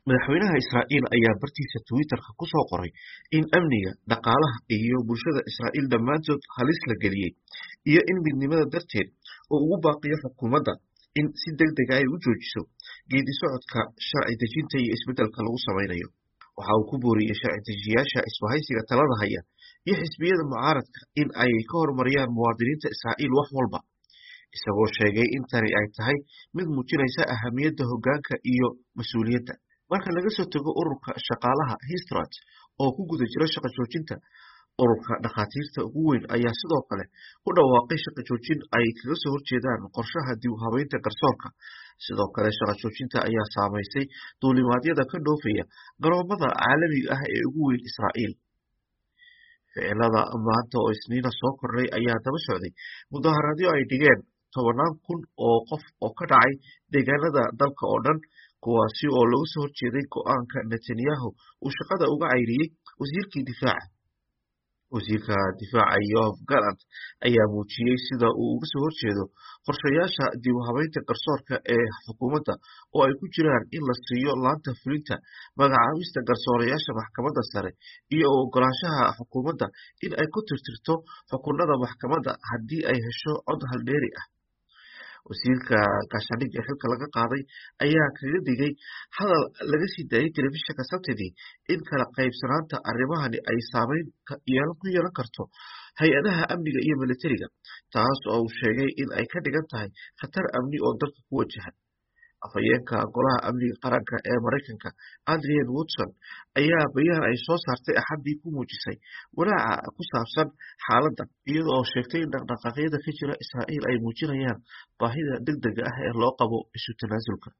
Madaxweynaha Israa'iil ayaa bartiisa Twitter-ka ku soo qoray in amniga, dhaqaalaha iyo bulshada Israa'iil dhammaantood halis la geliyay, iyo in midnimada darteed uu ugu baaqiyo xukuumadda in si degdeg ah ay u joojiso geeddi-socodka sharci dejinta iyo isbeddelka lagu samaynayo. Waxa uu ku booriyey sharci dejiyeyaasha isbahaysiga talada haya iyo xisbiyada mucaaradka in ay ka hormariyaan muwaadiniinta Israa'iil wax walba, isagoo sheegay in tani ay tahay mid muujinaysa ahamiyadda hoggaanka iyo mas'uuliyadda. Marka laga soo tago ururka shaqaalaha Histrat oo ku guda jira shaqo joojinta, ururka dhakhaatiirta ugu weyn ayaa sidoo kale ku dhawaaqay shaqo joojin ay kaga soo horjeedaan qorshaha dib u habeynta garsoorka. Sidoo kale, shaqo joojinta ayaa saameysay duulimaadyada ka dhoofaya garoomada caalamiga ah ee ugu weyn Israa'iil. Ficilada maanta oo Isniina soo kordhay ayaa daba socday mudaharaadyo ay dhigeen tobannaan kun oo qof oo ka dhacay deegaanada dalka oo dhan, kuwaasi oo looga soo horjeeday go'aanka Netanyahu uu shaqada uga cayriyay wasiirkii difaaca. Wasiirka Difaaca Yoav Gallant ayaa muujiyey sida uu uga soo horjeedo qorshayaasha dib u habeynta garsoorka ee xukuumadda oo ay ku jiraan in la siiyo laanta fulinta magacaabista garsoorayaasha maxkamadda sare iyo u oggolaanshaha xukuumadda in ay ku tirtirto xukunnada maxkamadda haddii ay hesho cod haldheeri ah. Wasiirka gaashaandhigga ee xilka laga qaaday ayaa kaga digay hadal laga sii daayay telefishinka Sabtidii in kala qaybsanaanta arrimahani ay saameyn ku yeelan karto hay'adaha amniga iyo militariga, taas oo uu sheegay in ay ka dhigan tahay khatar amni oo dalka ku wajahan. Afhayeenka Golaha Amniga Qaranka ee Mareykanka Adrienne Watson ayaa bayaan ay soo saartay Axaddii ku muujisay walaaca ku saabsan xaaladda, iyada oo sheegtay in dhaqdhaqaaqyada ka jira Israa'iil ay muujinayaan baahida degdega ah ee loo qabo isu tanaasulka.